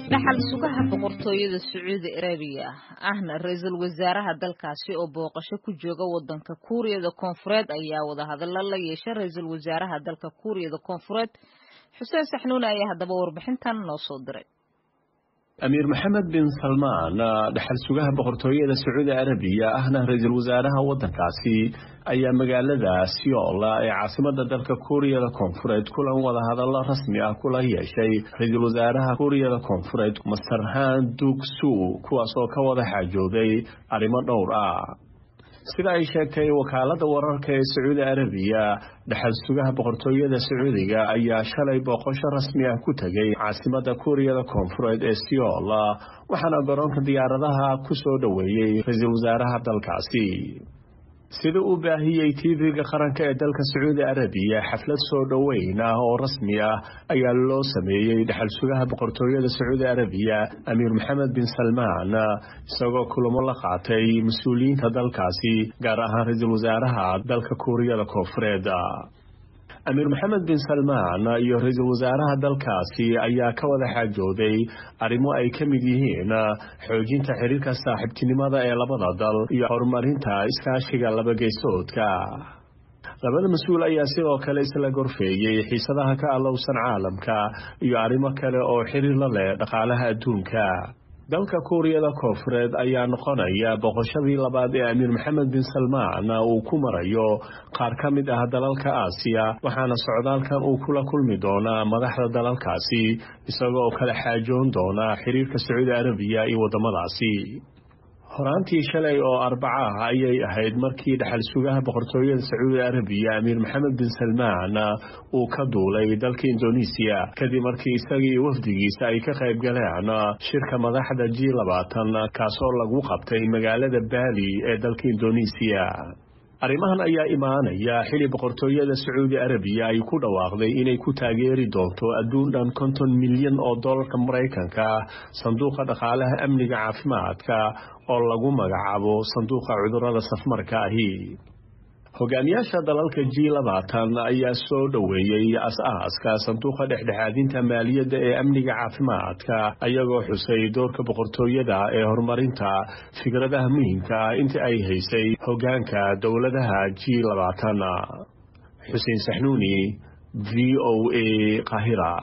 dhaxal sugaha boqortooyada sacuudi arabiya ahna ra-iisul wasaaraha dalkaasi oo booqasho ku jooga wadanka kuuriyada koonfureed ayaa wadahadallo la yeeshay ra-iisul wasaaraha dalka kuuriyada koonfureed xuseen saxnuune ayaa haddaba warbixintan noo soo diray amiir maxamed bin salmaan dhaxal sugaha boqortooyada sacuudi arabiya ahna ra-iisul wasaaraha wadankaasi ayaa magaalada siola ee caasimada dalka kuuriyada koonfureed kulan wadahadallo rasmi ah kula yeeshay ra-iisul wasaaraha kuuriyada koonfureed masarhaan dugsu kuwaas oo ka wada xaajooday arrimo dhowr ah sida ay sheegtay wakaalada wararka ee sacuudi arabiya dhaxal sugaha boqortooyada sacuudiga ayaa shalay booqosho rasmi ah ku tegay caasimada kuuriyada koonfureed ee siol waxaana garoonka diyaaradaha ku soo dhoweeyey ra-iisul wasaaraha dalkaasi sida uu baahiyey tv-ga qaranka ee dalka sacuudi arabiya xaflad soo dhoweyn ah oo rasmi ah ayaa loo sameeyey dhaxal sugaha boqortooyada sacuudi arabiya amiir maxamed bin salmaan isagoo kulamo la qaatay mas-uuliyiinta dalkaasi gaar ahaan ra-iisul wasaaraha dalka kuuriyada koonfureed amiir maxamed bin salmaan iyo ra-iisul wasaaraha dalkaasi ayaa ka wada xaajooday arrimo ay ka mid yihiin xoojinta xiriirka saaxiibtinimada ee labada dal iyo horumarinta iskaashiga labageysoodka labada mas-uul ayaa sidoo kale isla gorfeeyey xiisadaha ka allowsan caalamka iyo arrimo kale oo xiriir la leh dhaqaalaha adduunka dalka kuuriyada koonfureed ayaa noqonaya boqoshadii labaad ee amiir maxamed bin salmaan uu ku marayo qaar ka mid ah dalalka aasiya waxaana socdaalkan uu kula kulmi doonaa madaxda dalalkaasi isagoo kala xaajoon doona xiriirka sacuudi arabiya iyo waddamadaasi horaantii shalay oo arbaca ah ayay ahayd markii dhaxal sugaha boqortooyada sacuudi arabiya amiir maxamed bin salmaan uu ka duulay dalka indonesiya kadib markii isagii wafdigiisa ay ka qayb galeen shirka madaxda g labaatan kaasoo lagu qabtay magaalada baali ee dalka indonesiya arrimahan ayaa imaanaya xili boqortooyada sacuudi arabiya ay ku dhawaaqday inay ku taageeri doonto adduun dhan konton milyan oo dollarka maraykanka sanduuqa dhaqaalaha amniga caafimaadka oo lagu magacaabo sanduuqa cudurada safmarka ahi hogaamiyaasha dalalka g labaatan ayaa soo dhoweeyey as-aaska sanduuqa dhexdhexaadinta maaliyadda ee amniga caafimaadka ayagoo xusay doorka boqortooyada ee horumarinta fikradaha muhiimka ah inta ay haysay hogaanka dowladaha g labaatan xuseen saxnuuni v o a qahira